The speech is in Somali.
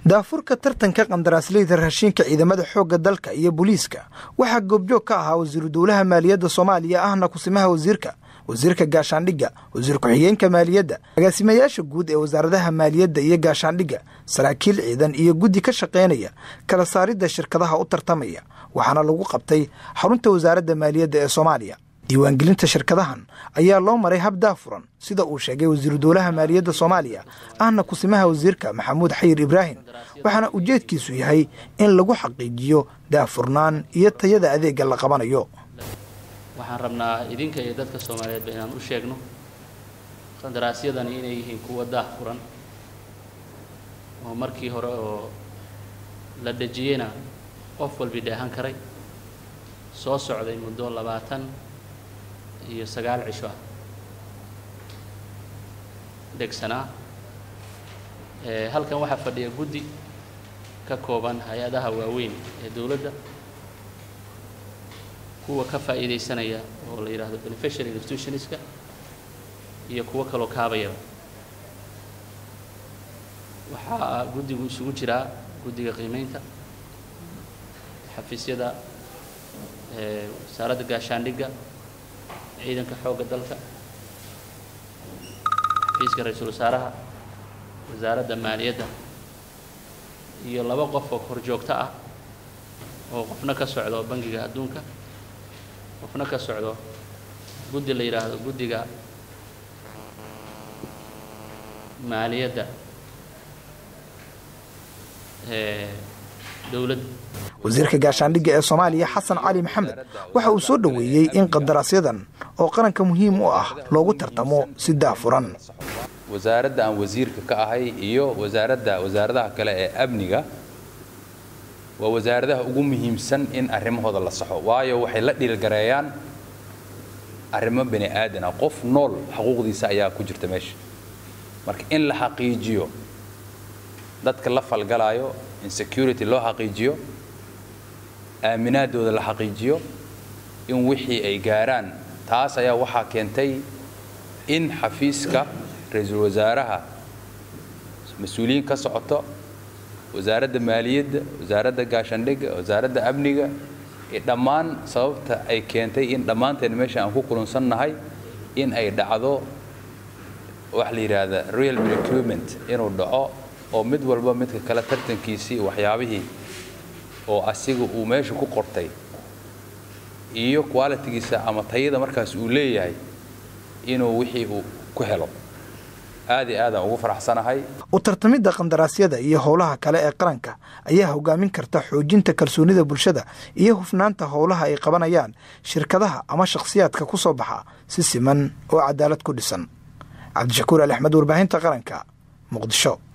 daafurka tartanka qandaraasleyda raashinka ciidamada xoogga dalka iyo booliiska waxaa goobjoog ka ahaa wasiiru dowlaha maaliyadda soomaaliya ahna kusimaha wasiirka wasiirka gaashaandhigga wasiir ku-xigeenka maaliyadda agaasimayaasha guud ee wasaaradaha maaliyadda iyo gaashaandhigga saraakiil ciidan iyo guddi ka shaqaynaya kala saaridda shirkadaha u tartamaya waxaana lagu qabtay xarunta wasaaradda maaliyadda ee soomaaliya diiwaangelinta shirkadahan ayaa loo maray hab daafuran sida uu sheegay wasiiru dowlaha maaliyadda soomaaliya ahna kusimaha wasiirka maxamuud xayir ibraahim waxaana ujeedkiisu yahay in lagu xaqiijiyo daafurnaan iyo tayada adeegga la qabanayo waxaan rabnaa idinka iyo dadka soomaaliyeedba inaan u sheegno qandaraasyadani inay yihiin kuwa daah furan oo markii hore oo la dejiyeyna qof walbi dheehan karay soo socday muddo labaatan iyo sagaal cisho ah dhegsanaa halkan waxaa fadhiya guddi ka kooban hay-adaha waaweyn ee dowladda kuwa ka faa'iidaysanaya oo la yidhaahdo beneficial institutionska iyo kuwo kaloo kaabayaba waxaa guddigu isugu jiraa guddiga qiimeynta xafiisyada wasaaradda gaashaandhigga ciidanka xoogga dalka xafiiska ra-iisul wasaaraha wasaaradda maaliyadda iyo laba qof oo horjoogto ah oo qofna ka socdo bangiga adduunka qofna ka socdo guddi la yidhaahdo guddiga maaliyadda dowladda wasiirka gaashaandhigga ee soomaaliya xasan cali maxamed waxa uu soo dhoweeyey in qandaraasyadan oo qaranka muhiim u ah loogu tartamo si daafuran wasaaradda aan wasiirka ka ahay iyo wasaaradda wasaaradaha kale ee amniga waa wasaaradaha ugu muhiimsan in arrimahooda la saxo waayo waxay la dhiilgareeyaan arrimo bani aadan ah qof nool xuquuqdiisa ayaa ku jirta meesha marka in la xaqiijiyo dadka la falgalaayo in security loo xaqiijiyo aaminaadooda la xaqiijiyo in wixii ay gaaraan taas ayaa waxaa keentay in xafiiska ra-iisul wasaaraha mas-uuliyiin ka socoto wasaaradda maaliyadda wasaaradda gaashaandhigga wasaaradda amniga dhammaan sababta ay keentay in dhammaanteen meesha aan ku kulunsannahay in ay dhacdo waxa la yidhaahda real recruitment inuu dhaco oo mid walba midka kale tartankiisii waxyaabihii oo asiga uu meesha ku qortay iyo qualitigiisa ama tayada markaas uu leeyahay inuu wixii uu ku helo aad iyo aadaan ugu faraxsanahay u tartamidda qandaraasyada iyo howlaha kale ee qaranka ayaa hogaamin karta xoojinta kalsoonida bulshada iyo hufnaanta howlaha ay qabanayaan shirkadaha ama shakhsiyaadka ku soo baxa si siman oo cadaalad ku dhisan cabdishakuur ali axmed warbaahinta qaranka muqdisho